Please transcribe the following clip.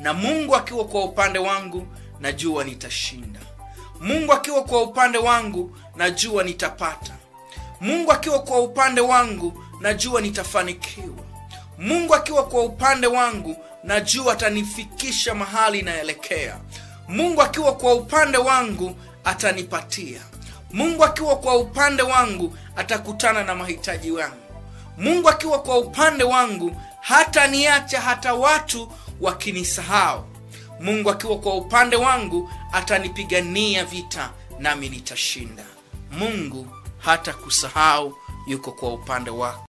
na mungu akiwa kwa upande wangu najua nitashinda mungu akiwa kwa upande wangu najua nitapata mungu akiwa kwa upande wangu najua nitafanikiwa mungu akiwa kwa upande wangu najua atanifikisha mahali naelekea mungu akiwa kwa upande wangu atanipatia mungu akiwa kwa upande wangu atakutana na mahitaji yangu mungu akiwa kwa upande wangu hata niacha hata watu wakinisahau mungu akiwa kwa upande wangu atanipigania vita nami nitashinda mungu hata kusahau yuko kwa upande wako